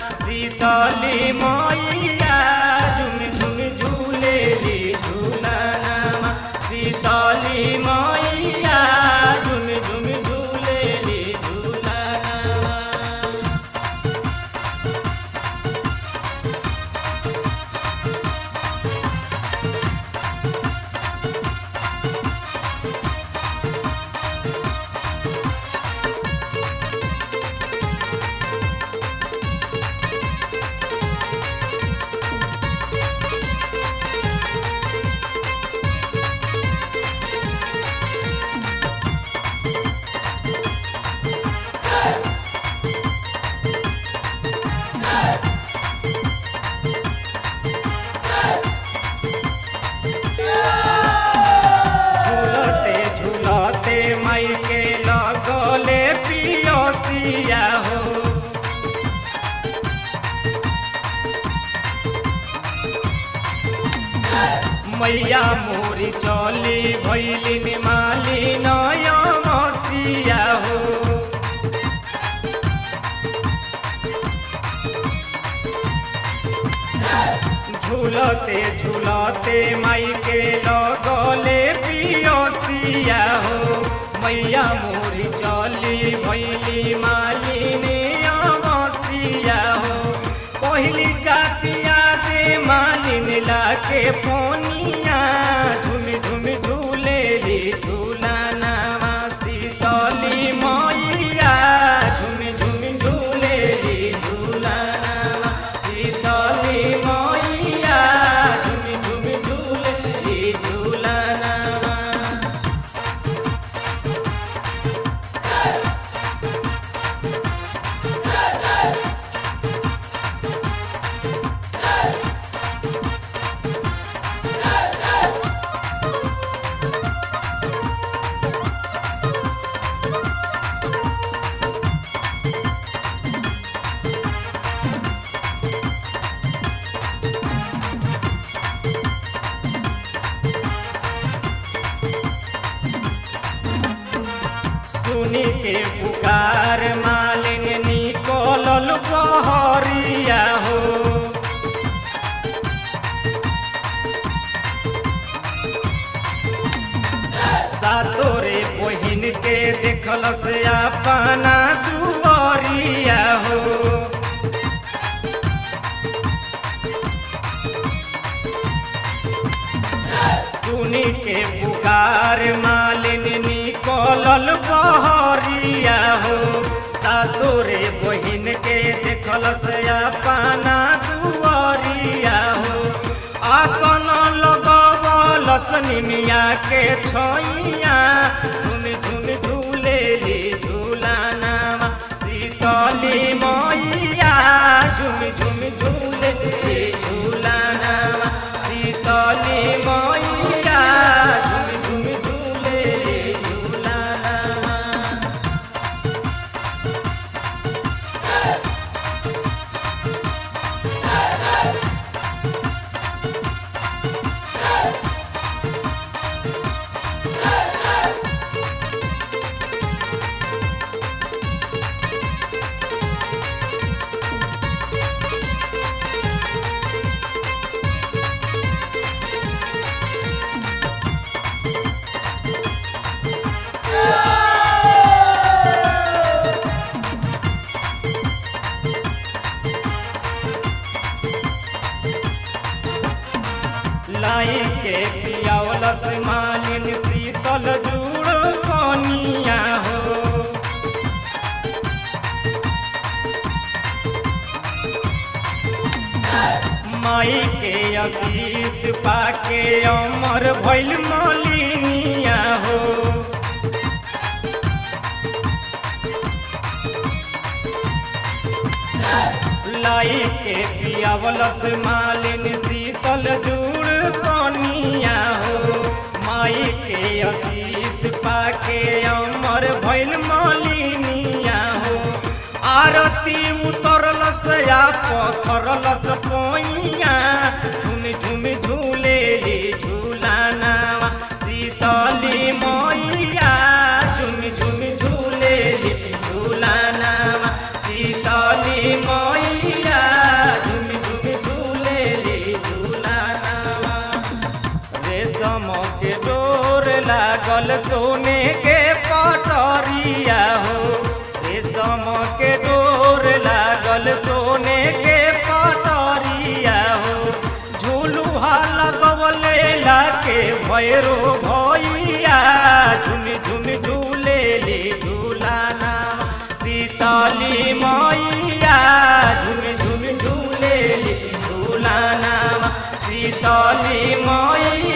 शीतली मैया झुम झुम झूलेली झूलनमा शीतली मैया झुम झुम झूलेली झूलनमा झूलते झूलते मई के लगले पियोसिया हो मैया मोरी चली भैलिन माली नय मसिया हो झूलते झूलते माई के लगले पियोसिया हो मैया मोरी चली भैली मालिनी अमसिया हो कहली जातिया दे मालिन लाके फोनिया झुम झुम झूलेली झूलाना शीतली मैया झुम झुम झूलेली झूलाना शीतली मैया झुम झुम झूलेली झूलाना सुनी के पुकार मालिन निकोलल बहरिया हो सातोरे बहिन के देखल से अपना दुआरिया हो सुनी के पुकार मालिन निकलल बहरिया हो सासुरे बहिन के देखल से अपना दुआरिया हो आसन लगवल सनिमिया के छोइया झुम झुम झूलेली झूलाना शीतली मैया झुम झुम झूलेली झूलाना शीतली मैया झुम झुम झूलेली झूलाना लाई के पियावलस मालिन शीतल जुड़ कनिया हो माई के आशीष पाके अमर भैल मलिनिया हो लाई के पियावलस मालिन शीतल जुड़ कनिया हो माई के आशीष पाके अमर भैल मलिनिया हो आरती उतरलस या पथरलस पोइया झुम झुम झूलेली झूलाना शीतली मैया झुम झुम झूलेली झूलाना शीतली मैया लागल सोने के पटरिया हो रेशम के डोर लागल सोने के पटरिया हो झूलुहा लगवले लाके भैरो भैया झुन झुन झूले ले झूलाना सीताली मैया झुन झुन झूले ले झूलाना सीताली मैया